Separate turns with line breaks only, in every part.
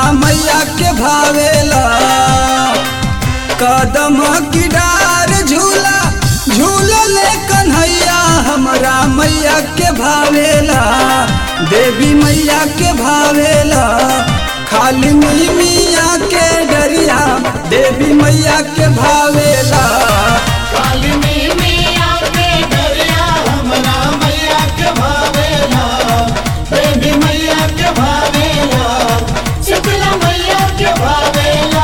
मैया के भावेला कदम की डार झूला झूलले कन्हैया हमरा मैया के भावेला देवी मैया के भावेला खाली मिया के डरिया देवी मैया के भावेला
कालिनी मिया के डरिया हमरा मैया के भावेला बेबी मैया के भावेला शीतला मैया के भावेला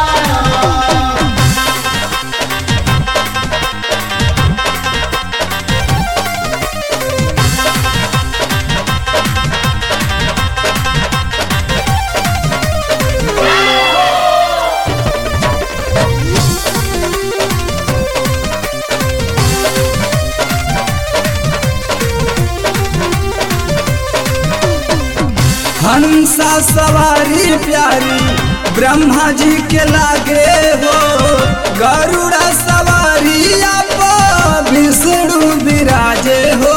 हंसा सवारी प्यारी ब्रह्मा जी के लागे हो गरुड़ा सवारी आप विष्णु विराजे हो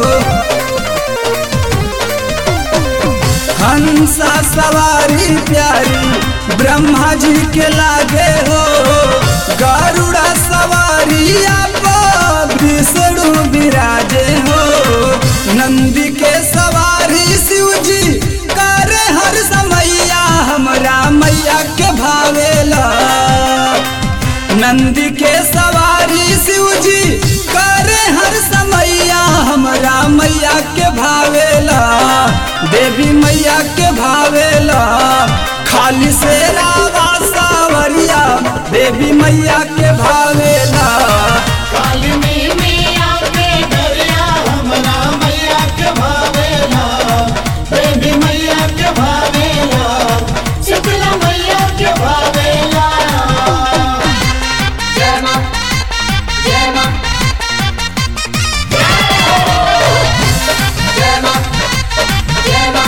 हंसा सवारी प्यारी ब्रह्मा जी के लागे हो गरुड़ा सवारी आप विष्णु विराजे हो नंदी के सवारी शिव जी करे हर समैया हमरा मैया के भावेला नंदी के सवारी शिव जी करे हर समैया हमरा मैया के भावेला देवी मैया के भावेला खाली से रावा सावरिया देवी मैया के भावेला
कालिनी मिया के डरिया हमरा मैया के भावेला बेबी मैया के भावेला शीतला मैया के भावेला जय मां जय मां जय मां जय मां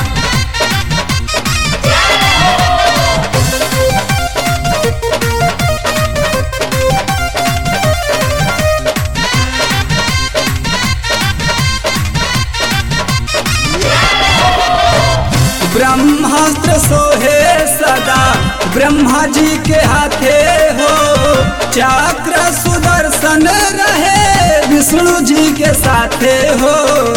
ब्रह्मास्त्र सोहे सदा ब्रह्मा जी के हाथे हो चक्र सुदर्शन रहे विष्णु जी के साथे हो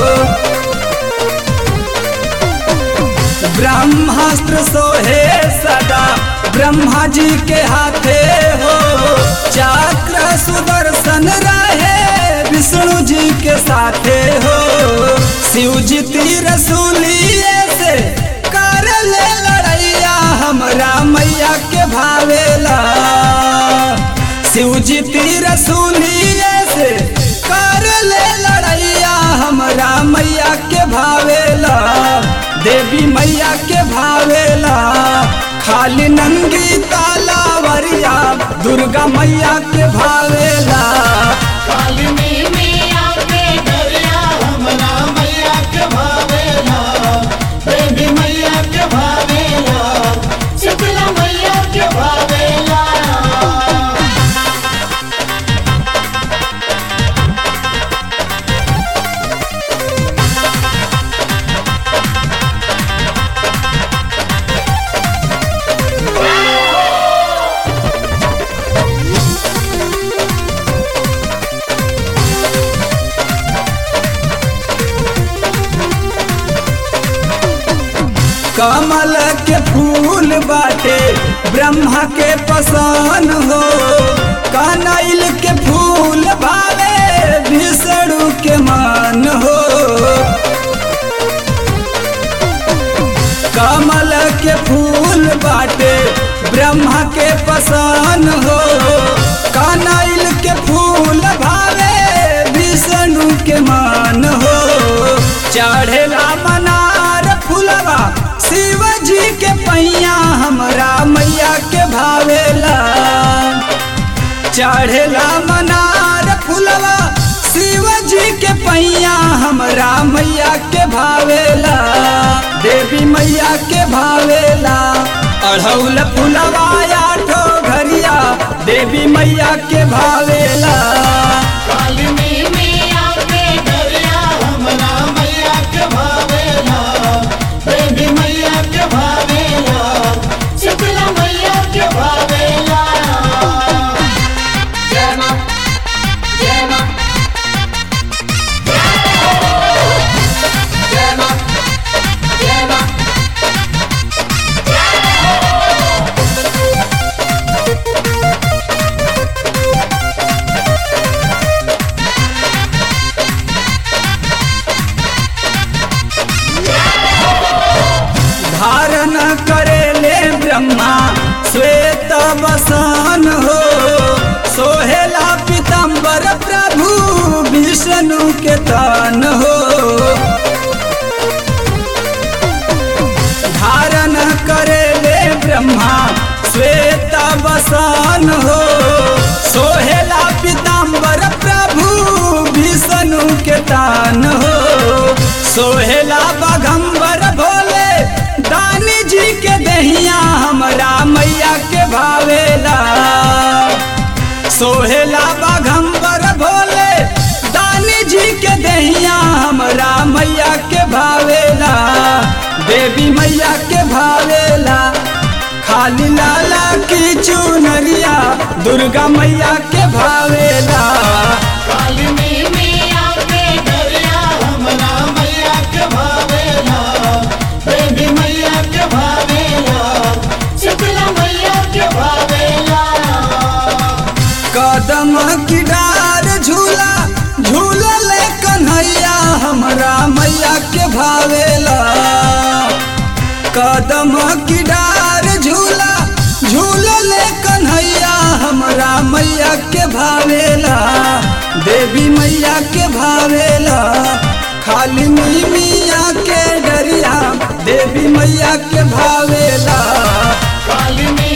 ब्रह्मास्त्र सोहे सदा ब्रह्मा जी के हाथे हो चक्र सुदर्शन रहे विष्णु जी के साथे हो शिव जी तीर सूलिए से कर ले लड़ैया हमरा मैया के भावेला शिव जी तीर सूलिए से कर ले लड़ैया हमरा मैया के भावेला देवी मैया के भावेला खाली नंगी तालावरिया दुर्गा मैया के भावेला
कालिनी मिया के डरिया हमरा मैया के भावेला बेबी मैया के भावेला शीतला मैया के भावेला
कमल के फूल बाटे ब्रह्मा के पसंद हो कनैल के फूल भावे विष्णु के मान हो कमल के फूल बाटे ब्रह्मा के पसंद हो कनैल के फूल भावे विष्णु के मान हो चढ़ेला मनार फूलवा शिव जी के पैया हमरा मैया के भावेला चढ़ेला मनार फूलवा शिव जी के पैया हमरा मैया के भावेला देवी मैया के भावेला अढ़ौल फूलवा आठो घरिया देवी मैया के भावेला
कालिनी मिया के डरिया हमरा मैया के भावेला बेबी मैया के भावेला शीतला
तान हो सोहेला पीताम्बर प्रभु विष्णु के तान हो सोहेला बघम्बर भोले दानी जी के दहिया हमरा मैया के भावेला सोहेला बघम्बर भोले दानी जी के दहिया हमरा मैया के भावेला देवी मैया के भावेला खाली लाला की चुनरिया दुर्गा मैया के भावेला
कालिनी मिया के डरिया हमरा मैया के भावेला देवी मैया के भावेला शीतला मैया के भावेला
कदम की डार झूला झूलल कन्हैया हमरा मैया के भावेला कदम की डार झूला झूलल कन्हैया हमरा मैया के भावेला देवी मैया के भावेला खाली मिया के डरिया देवी मैया के भावेला
कालिनी